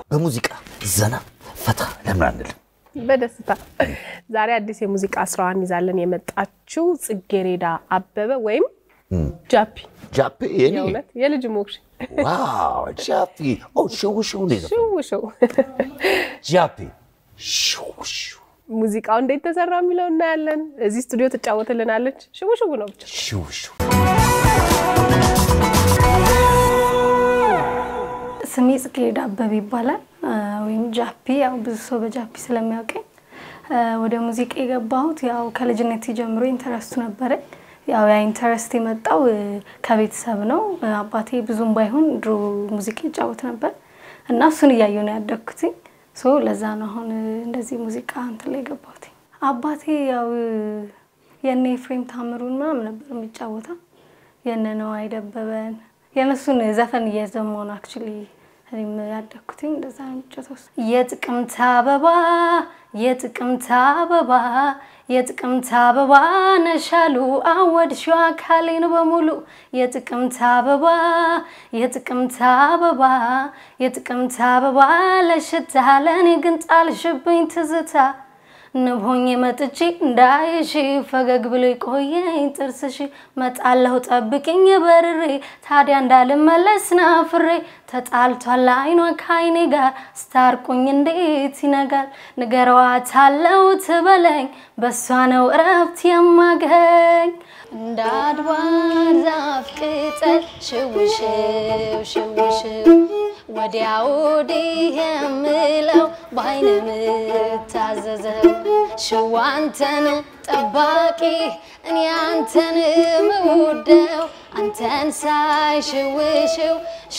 በሙዚቃ ዘና ፈታ ለምን አንልም? በደስታ ዛሬ አዲስ የሙዚቃ ስራዋን ይዛለን የመጣችው ጽጌሬዳ አበበ ወይም ጃፒ ጃፒ የኔ የእውነት የልጅ ሞክሽ ዋው ጃፒ ኦ ሽው ሽው ነው የዘፈነው። ሽው ሽው ጃፒ ሽው ሽው ሙዚቃው እንዴት ተሰራ የሚለው እናያለን። እዚህ ስቱዲዮ ትጫወትልናለች። ሽው ሽው ነው ብቻ ሽው ሽው ስሜ ጽጌረዳ አበበ ይባላል አ፣ ወይም ጃፒ። ያው ብዙ ሰው በጃፒ ስለሚያውቀኝ አ፣ ወደ ሙዚቃ የገባሁት ያው ከልጅነት ጀምሮ ኢንተረስቱ ነበረኝ። ያው ያ ኢንተረስት የመጣው እ፣ ከቤተሰብ ነው። እ፣ አባቴ ብዙም ባይሆን ድሮ ሙዚቃ ይጫወት ነበር እና እሱን እያየሁ ነው ያደግኩትኝ። ሶ ለዛ ነው አሁን እ፣ እንደዚህ ሙዚቃ እንትን ላይ የገባሁት። አባቴ ያው እ፣ የነ ኤፍሬም ታምሩን ምናምን ነበር የሚጫወተው የነ ነዋይ ደበበን የእነሱን ዘፈን እየዘማሁ ነው አክቹዋሊ እኔም ያደግኩትኝ እንደዛ ነው የሚጫወተው። የጥቅምት አበባ የጥቅምት አበባ የጥቅምት አበባ ነሻሉ አወድሽው አካሌን በሙሉ የጥቅምት አበባ የጥቅምት አበባ የጥቅምት አበባ ለሽታ ለእኔ ግን ጣልሽብኝ ትዝታ ንቦኝ መጥቼ እንዳይሽ ፈገግ ብሎ ቆየኝ ጥርስሽ መጣለሁ ጠብቅኝ በርሬ ታዲያ እንዳልመለስ ናፍሬ ተጣልቷል አይኗ ከአይኔ ጋር ስታርቁኝ እንዴት ይነጋል ንገረዋታለው ትበለኝ በእሷ ነው እረፍት የማገኝ እንደ አድባር ዛፍ ቅጠል ሽውሽው ሽውሽው ወዲያ ወዲህ የምለው በአይን የምታዘዘው ሽዋ አንተን ጠባቂ እኔ አንተን ምውደው አንተን ሳይ ሽውሽው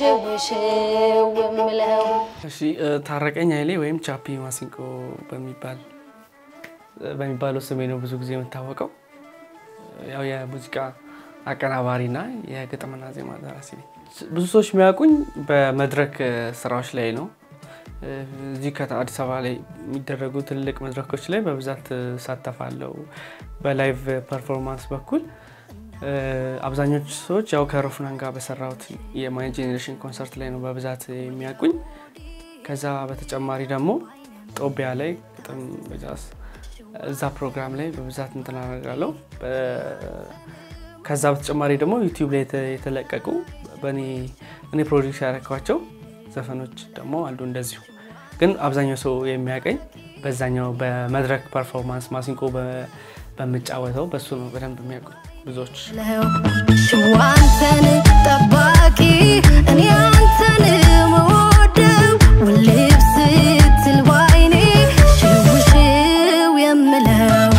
ሽውሽው የምለው እሺ እ፣ ታረቀኝ ኃይሌ ወይም ቻፒ ማሲንቆ በሚባል በሚባለው ስሜ ነው ብዙ ጊዜ የምታወቀው። ያው የሙዚቃ አቀናባሪና የግጥምና ዜማ ደራሲ ነኝ። ብዙ ሰዎች የሚያውቁኝ በመድረክ እ፣ ስራዎች ላይ ነው። እ፣ እዚህ ከአዲስ አበባ ላይ የሚደረጉ ትልልቅ መድረኮች ላይ በብዛት እሳተፋለሁ። በላይቭ ፐርፎርማንስ በኩል እ፣ አብዛኞቹ ሰዎች ያው ከሮፍናን ጋር በሰራሁት የማይ ጄኔሬሽን ኮንሰርት ላይ ነው በብዛት የሚያውቁኝ። ከዛ በተጨማሪ ደግሞ ጦቢያ ላይ ግጥም በጃዝ እዛ ፕሮግራም ላይ በብዛት እንትን አደርጋለሁ። በ- ከዛ በተጨማሪ ደግሞ ዩቲዩብ ላይ የተ- የተለቀቁ በእኔ እኔ ፕሮዲክስ ያደረኳቸው ዘፈኖች ደግሞ አሉ እንደዚሁ። ግን አብዛኛው ሰው የሚያቀኝ በዛኛው በመድረክ ፐርፎርማንስ ማሲንቆ በ- በምጫወተው በሱ ነው በደንብ የሚያውቁኝ ብዙዎች። ሽዋ አንተን ጠባቂ እኔ አንተን መወደው ውልብ ስትል ባይኔ ሽውሽው የምለው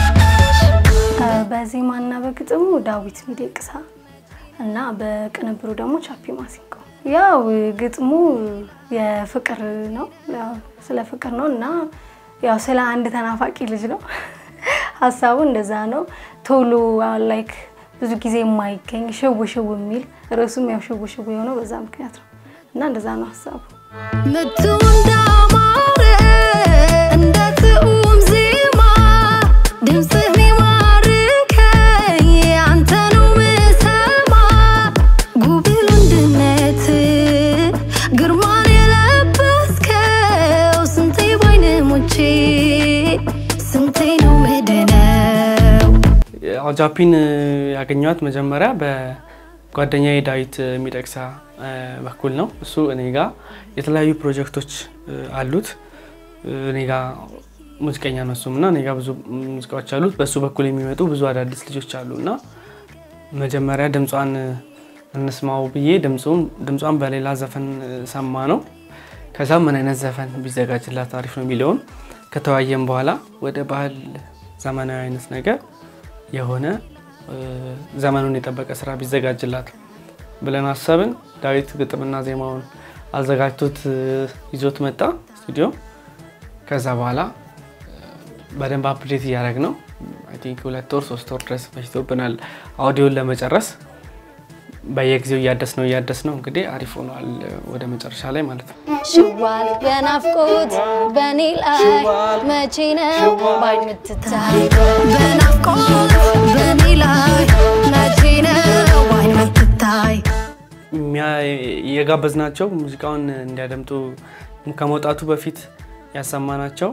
በዜማና በግጥሙ ዳዊት ሚደቅሳ እና በቅንብሩ ደግሞ ቻፒ ማሲንቆ። ያው ግጥሙ የፍቅር ነው፣ ያው ስለ ፍቅር ነው እና ያው ስለ አንድ ተናፋቂ ልጅ ነው። ሀሳቡ እንደዛ ነው። ቶሎ ላይክ ብዙ ጊዜ የማይገኝ ሽው ሽው የሚል ርዕሱም ያው ሽው ሽው የሆነው በዛ ምክንያት ነው እና እንደዛ ነው ሀሳቡ። ምቱ እንዳማረ እንደ ጥዑም ዜማ ድምፅህ ሚማርከኝ አንተኑ ምሰማ ጉብል ወንድነት ግርማን የለበስከው ስንቴ ባይነ ሞቼ ስንቴ ነው ምድነው ያው ጃፒን ያገኘኋት መጀመሪያ በጓደኛዬ ዳዊት የሚደቅሳ እ፣ በኩል ነው። እሱ እኔ ጋ የተለያዩ ፕሮጀክቶች እ፣ አሉት። እ፣ እኔ ጋ ሙዚቀኛ ነው እሱም እና እኔ ጋ ብዙ ሙዚቃዎች አሉት። በእሱ በኩል የሚመጡ ብዙ አዳዲስ ልጆች አሉ እና መጀመሪያ ድምጿን እ፣ እንስማው ብዬ ድምፁን ድምጿን በሌላ ዘፈን እ፣ ሰማ ነው። ከዛ ምን አይነት ዘፈን ቢዘጋጅላት አሪፍ ነው የሚለውን ከተወያየን በኋላ ወደ ባህል ዘመናዊ አይነት ነገር የሆነ እ፣ ዘመኑን የጠበቀ ስራ ቢዘጋጅላት ብለን አሰብን። ዳዊት ግጥምና ዜማውን አዘጋጅቶት እ፣ ይዞት መጣ ስቱዲዮ። ከዛ በኋላ እ፣ በደንብ አፕዴት እያደረግ ነው። አይ ቲንክ ሁለት ወር ሶስት ወር ድረስ ፈጅቶብናል አውዲዮን ለመጨረስ። በየጊዜው እያደስ ነው እያደስ ነው እንግዲህ አሪፍ ሆኗል እ፣ ወደ መጨረሻ ላይ ማለት ነው። ሽዋል በናፍቆት በኔ ላይ መቼ ነው ባይ ምትታይ በናፍቆት በኔ ላይ መቼ ነው ባይ ምትታይ የሚያ- የጋበዝናቸው ሙዚቃውን እንዲያደምጡ ከመውጣቱ በፊት ያሰማናቸው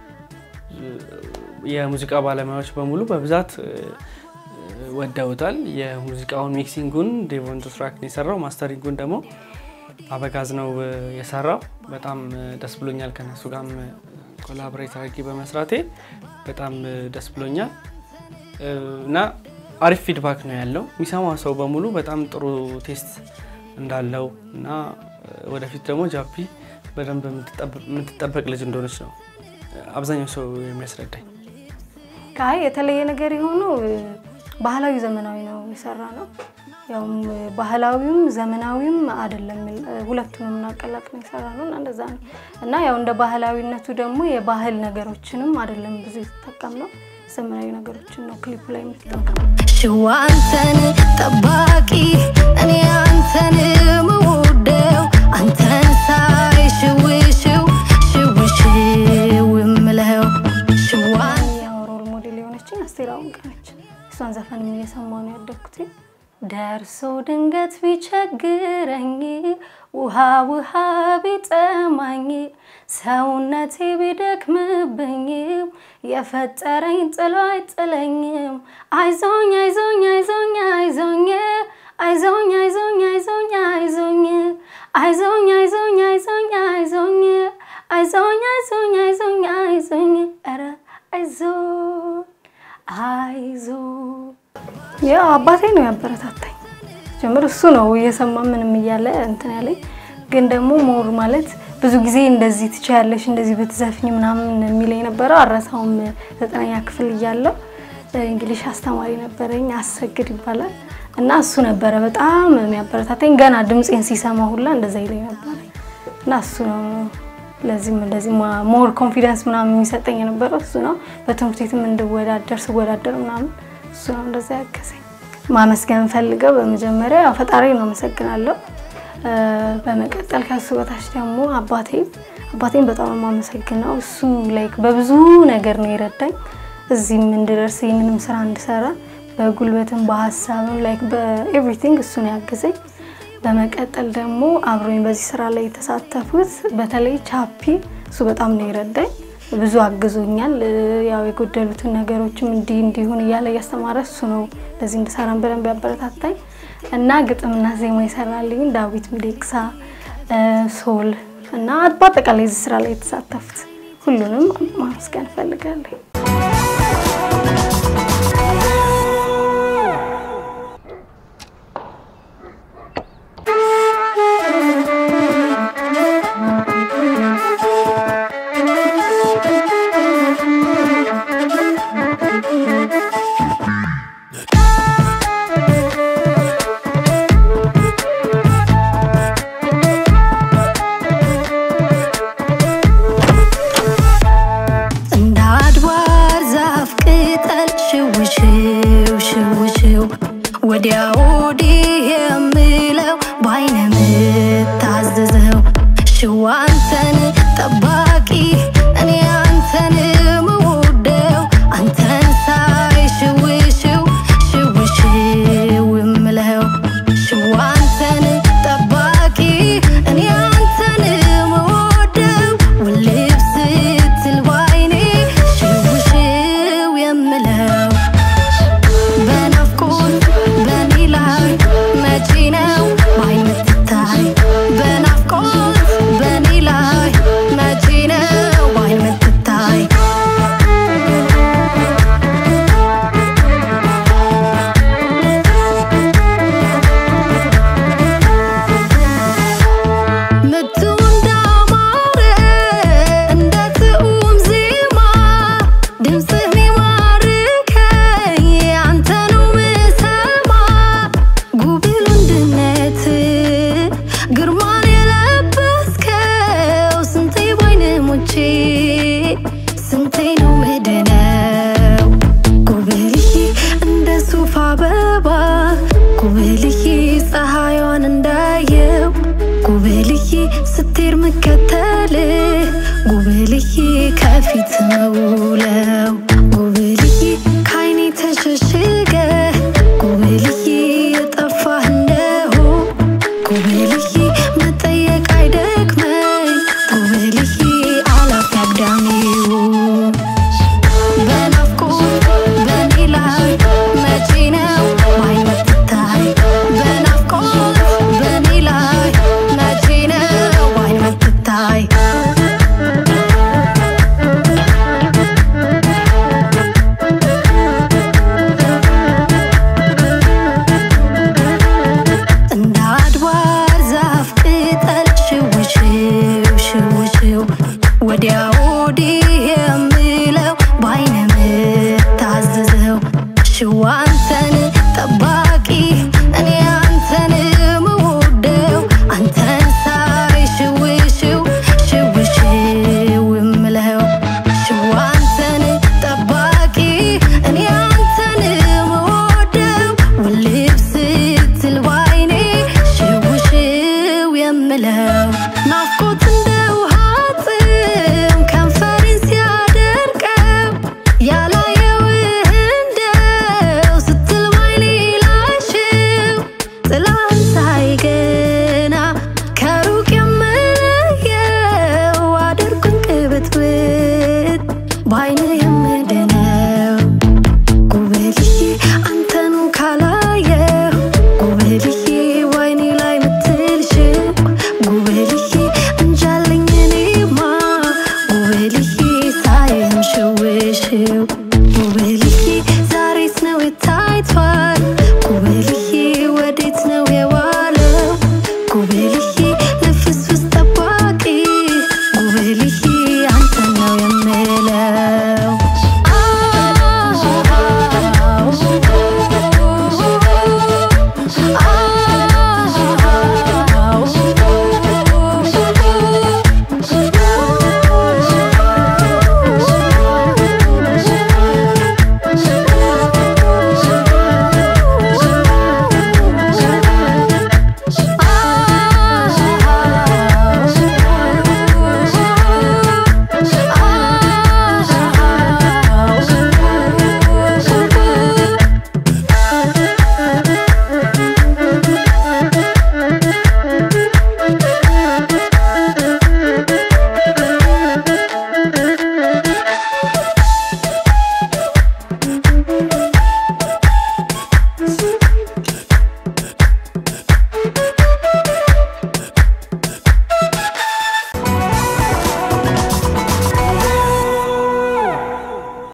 የሙዚቃ ባለሙያዎች በሙሉ በብዛት ወደውታል። የሙዚቃውን ሚክሲንጉን ዴቮን ትራክ ነው የሰራው፣ ማስተሪንጉን ደግሞ አበጋዝ ነው የሰራው። በጣም ደስ ብሎኛል። ከነሱ ጋርም ኮላቦሬት አድርጌ በመስራቴ በጣም ደስ ብሎኛል እና አሪፍ ፊድባክ ነው ያለው። የሚሰማ ሰው በሙሉ በጣም ጥሩ ቴስት እንዳለው እና ወደፊት ደግሞ ጃፒ በደንብ የምትጠበቅ ልጅ እንደሆነች ነው አብዛኛው ሰው የሚያስረዳኝ። ከአይ የተለየ ነገር የሆነው ባህላዊ ዘመናዊ ነው የሰራ ነው። ያው ባህላዊም ዘመናዊም አይደለም፣ ሁለቱንም እናቀላቅ ነው የሰራ ነው እና እንደዛ ነው እና ያው እንደ ባህላዊነቱ ደግሞ የባህል ነገሮችንም አይደለም ብዙ የተጠቀም ነው ዘመናዊ ነገሮችን ነው ክሊፑ ላይ የምትጠቀም ሽዋ አንተን ጠባቂ እኔ አንተን ምውደው አንተን ሳይ ሽውሽው ሽውሽው የምለው ሽዋ ያው ሮል ሞዴል የሆነችኝ አስቴር አወቀ ነች። እሷን ዘፈንም እየሰማሁ ነው ያደግኩት። ደርሶ ድንገት ቢቸግረኝ ውሃ ውሃ ቢጠማኝ ሰውነቴ ቢደክምብኝ የፈጠረኝ ጥሎ አይጥለኝም። አይዞኝ አይዞኝ አይዞኝ አይዞኝ አይዞኝ አይዞኝ አይዞኝ አይዞኝ አይዞኝ አይዞኝ አይዞኝ አይዞኝ አይዞኝ አይዞኝ አይዞኝ አይዞኝ ኧረ አይዞኝ አይዞኝ ያው አባቴ ነው ያበረታታኝ ጀምር እሱ ነው እየሰማ ምንም እያለ እንትን ያለኝ ግን ደግሞ ሞር ማለት ብዙ ጊዜ እንደዚህ ትችያለሽ እንደዚህ ብትዘፍኝ ምናምን የሚለኝ ነበረው። አረሳውም ዘጠነኛ ክፍል እያለሁ እንግሊሽ አስተማሪ ነበረኝ አሰግድ ይባላል እና እሱ ነበረ በጣም የሚያበረታታኝ ገና ድምፄን ሲሰማ ሁላ እንደዛ ይለኝ ነበረ እና እሱ ነው ለዚህም እንደዚህ ሞር ኮንፊደንስ ምናምን የሚሰጠኝ የነበረው እሱ ነው። በትምህርት ቤትም እንድወዳደር ስወዳደር ምናምን እሱ ነው እንደዛ ያገዘኝ። ማመስገን ፈልገው በመጀመሪያ ያው ፈጣሪ ነው አመሰግናለሁ። በመቀጠል ከሱ በታች ደግሞ አባቴ አባቴን በጣም ነው የማመሰግነው። እሱ ላይክ በብዙ ነገር ነው የረዳኝ እዚህም እንድደርስ ይህንንም ስራ እንድሰራ በጉልበትም በሀሳብም ላይክ በኤቭሪቲንግ እሱ ነው ያገዘኝ። በመቀጠል ደግሞ አብሮኝ በዚህ ስራ ላይ የተሳተፉት በተለይ ቻፒ እሱ በጣም ነው የረዳኝ። ብዙ አግዞኛል። ያው የጎደሉትን ነገሮችም እንዲህ እንዲሁን እያለ እያስተማረ እሱ ነው ለዚህ እንድሰራን በደንብ ያበረታታኝ እና ግጥምና ዜማ ይሰራልኝ ዳዊት ሚዴቅሳ፣ ሶል እና በአጠቃላይ እዚህ ስራ ላይ የተሳተፉት ሁሉንም ማመስገን እፈልጋለሁ። እንደ አድባር ዛፍ ቅጠል ሽውሽው ሽውሽው ወዲያ ወዲህ የምለው በአይነ የምታዘዘው ሽዋ አንተን ጠባቂ እኔ አንተን ምውደው አንተን ሳይ ሽውሽው ሽውሽው የምለው ሽዋ አንተን ጠባቂ እኔ አንተን ምውደው ውልብ ስትል ባይኔ ሽውሽው የምለው በናፍቆት በኔ ላይ መቼ ነው ባይ ምትታይ በናፍቆት በኔ ላይ መቼ ነው ባይ ምትታይ ምቱ እንዳማረ እንደ ትኡም ዜማ ድምፅህ ሚማርከኝ አንተኑ ምሰማ ጉብል ወንድነት ግርማን የለበስከው ስንቴ ባይነ ሞቼ ስንቴ ነው ምድነው ጉብልዬ እንደ ሱፍ አበባ ጉብልዬ ፀሐይዋን እንዳየው ጉብልዬ ስትሄድ ምከተል ጉብልዬ ከፊት መውለው